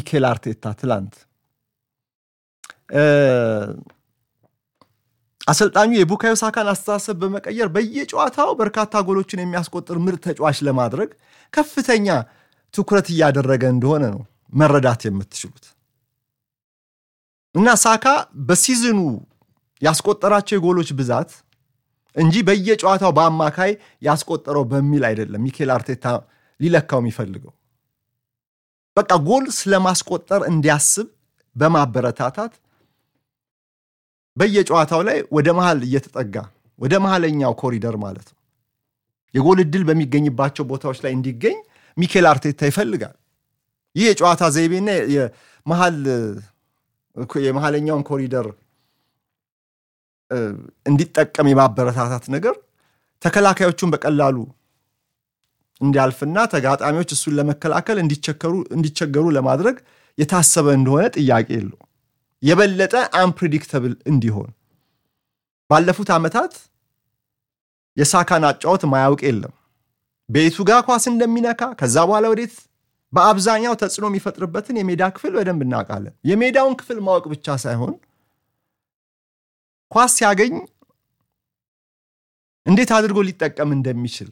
ሚኬል አርቴታ ትላንት አሰልጣኙ የቡካዮ ሳካን አስተሳሰብ በመቀየር በየጨዋታው በርካታ ጎሎችን የሚያስቆጥር ምርጥ ተጫዋች ለማድረግ ከፍተኛ ትኩረት እያደረገ እንደሆነ ነው መረዳት የምትችሉት። እና ሳካ በሲዝኑ ያስቆጠራቸው የጎሎች ብዛት እንጂ በየጨዋታው በአማካይ ያስቆጠረው በሚል አይደለም ሚኬል አርቴታ ሊለካው የሚፈልገው። በቃ ጎል ስለማስቆጠር እንዲያስብ በማበረታታት በየጨዋታው ላይ ወደ መሃል እየተጠጋ ወደ መሃለኛው ኮሪደር ማለት ነው የጎል እድል በሚገኝባቸው ቦታዎች ላይ እንዲገኝ ሚኬል አርቴታ ይፈልጋል። ይህ የጨዋታ ዘይቤና የመሃለኛውን ኮሪደር እንዲጠቀም የማበረታታት ነገር ተከላካዮቹን በቀላሉ እንዲያልፍና ተጋጣሚዎች እሱን ለመከላከል እንዲቸገሩ ለማድረግ የታሰበ እንደሆነ ጥያቄ የለው። የበለጠ አንፕሪዲክተብል እንዲሆን ባለፉት ዓመታት የሳካን አጫወት ማያውቅ የለም። ቤቱ ጋር ኳስ እንደሚነካ ከዛ በኋላ ወዴት በአብዛኛው ተጽዕኖ የሚፈጥርበትን የሜዳ ክፍል በደንብ እናውቃለን። የሜዳውን ክፍል ማወቅ ብቻ ሳይሆን ኳስ ሲያገኝ እንዴት አድርጎ ሊጠቀም እንደሚችል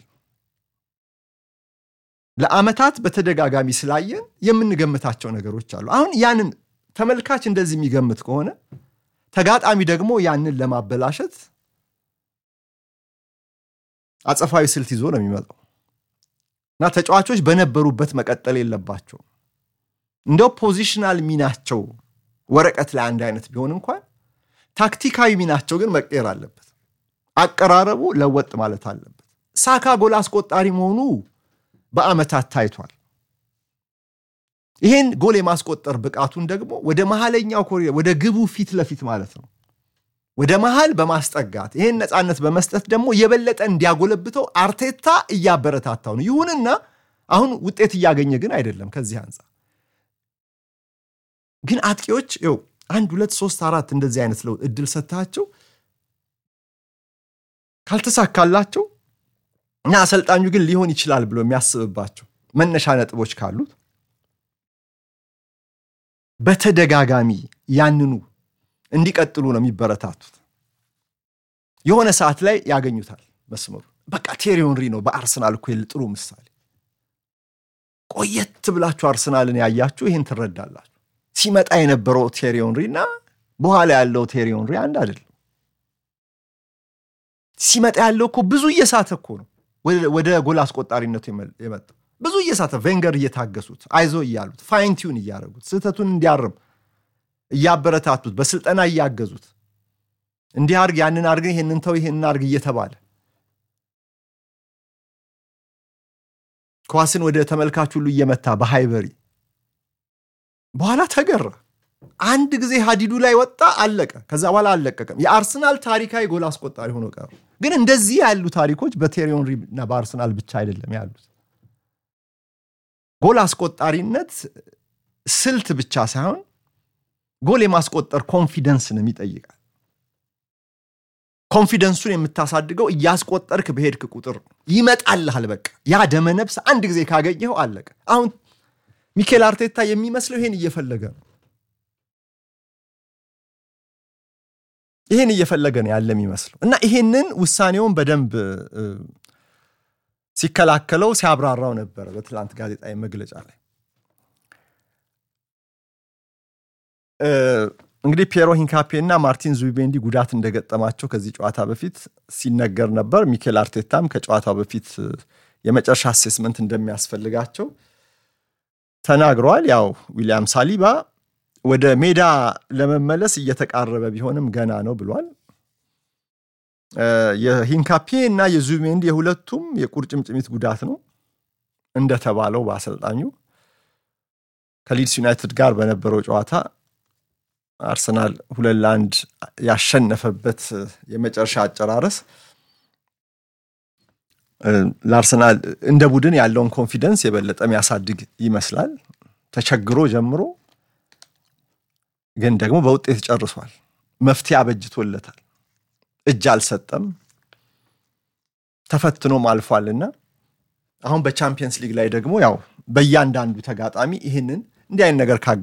ለዓመታት በተደጋጋሚ ስላየን የምንገምታቸው ነገሮች አሉ። አሁን ያንን ተመልካች እንደዚህ የሚገምት ከሆነ ተጋጣሚ ደግሞ ያንን ለማበላሸት አጸፋዊ ስልት ይዞ ነው የሚመጣው እና ተጫዋቾች በነበሩበት መቀጠል የለባቸውም። እንደው ፖዚሽናል ሚናቸው ወረቀት ላይ አንድ አይነት ቢሆን እንኳን ታክቲካዊ ሚናቸው ግን መቀየር አለበት። አቀራረቡ ለወጥ ማለት አለበት። ሳካ ጎል አስቆጣሪ መሆኑ በዓመታት ታይቷል። ይሄን ጎል የማስቆጠር ብቃቱን ደግሞ ወደ መሀለኛው ኮሪደር ወደ ግቡ ፊት ለፊት ማለት ነው ወደ መሃል በማስጠጋት ይሄን ነፃነት በመስጠት ደግሞ የበለጠ እንዲያጎለብተው አርቴታ እያበረታታው ነው። ይሁንና አሁን ውጤት እያገኘ ግን አይደለም። ከዚህ አንጻር ግን አጥቂዎች ው አንድ ሁለት ሶስት አራት እንደዚህ አይነት ለውጥ እድል ሰጥታቸው ካልተሳካላቸው እና አሰልጣኙ ግን ሊሆን ይችላል ብሎ የሚያስብባቸው መነሻ ነጥቦች ካሉት በተደጋጋሚ ያንኑ እንዲቀጥሉ ነው የሚበረታቱት። የሆነ ሰዓት ላይ ያገኙታል መስመሩ። በቃ ቴሪ ሄንሪ ነው በአርሰናል እኮ ጥሩ ምሳሌ። ቆየት ብላችሁ አርሰናልን ያያችሁ ይህን ትረዳላችሁ። ሲመጣ የነበረው ቴሪ ሄንሪ እና በኋላ ያለው ቴሪ ሄንሪ አንድ አይደለም። ሲመጣ ያለው እኮ ብዙ እየሳተ እኮ ነው ወደ ጎል አስቆጣሪነቱ የመጣው ብዙ እየሳተ ቬንገር እየታገሱት አይዞ እያሉት ፋይንቲውን እያደረጉት ስህተቱን እንዲያርም እያበረታቱት በስልጠና እያገዙት እንዲህ አርግ ያንን አርግ ይህንን ተው ይህንን አርግ እየተባለ ኳስን ወደ ተመልካች ሁሉ እየመታ በሃይበሪ በኋላ ተገራ። አንድ ጊዜ ሀዲዱ ላይ ወጣ፣ አለቀ። ከዛ በኋላ አልለቀቀም። የአርሰናል ታሪካዊ ጎል አስቆጣሪ ሆኖ ቀሩ። ግን እንደዚህ ያሉ ታሪኮች በቴሪ ሄንሪ እና በአርሰናል ብቻ አይደለም ያሉት። ጎል አስቆጣሪነት ስልት ብቻ ሳይሆን ጎል የማስቆጠር ኮንፊደንስንም ይጠይቃል። ኮንፊደንሱን የምታሳድገው እያስቆጠርክ በሄድክ ቁጥር ይመጣልሃል። በቃ ያ ደመነፍስ አንድ ጊዜ ካገኘኸው አለቀ። አሁን ሚኬል አርቴታ የሚመስለው ይሄን እየፈለገ ነው ይሄን እየፈለገ ነው ያለ የሚመስለው እና ይሄንን ውሳኔውን በደንብ ሲከላከለው ሲያብራራው ነበረ በትላንት ጋዜጣዊ መግለጫ ላይ። እንግዲህ ፒየሮ ሂንካፔ እና ማርቲን ዙቢሜንዲ ጉዳት እንደገጠማቸው ከዚህ ጨዋታ በፊት ሲነገር ነበር። ሚኬል አርቴታም ከጨዋታው በፊት የመጨረሻ አሴስመንት እንደሚያስፈልጋቸው ተናግረዋል። ያው ዊሊያም ሳሊባ ወደ ሜዳ ለመመለስ እየተቃረበ ቢሆንም ገና ነው ብሏል። የሂንካፔ እና የዙቢሜንዲ የሁለቱም የቁርጭምጭሚት ጉዳት ነው እንደተባለው በአሰልጣኙ ከሊድስ ዩናይትድ ጋር በነበረው ጨዋታ አርሰናል ሁለት ለአንድ ያሸነፈበት የመጨረሻ አጨራረስ ለአርሰናል እንደ ቡድን ያለውን ኮንፊደንስ የበለጠ የሚያሳድግ ይመስላል። ተቸግሮ ጀምሮ ግን ደግሞ በውጤት ጨርሷል። መፍትሄ አበጅቶለታል። እጅ አልሰጠም፣ ተፈትኖም አልፏልና አሁን በቻምፒየንስ ሊግ ላይ ደግሞ ያው በእያንዳንዱ ተጋጣሚ ይህንን እንዲህ አይነት ነገር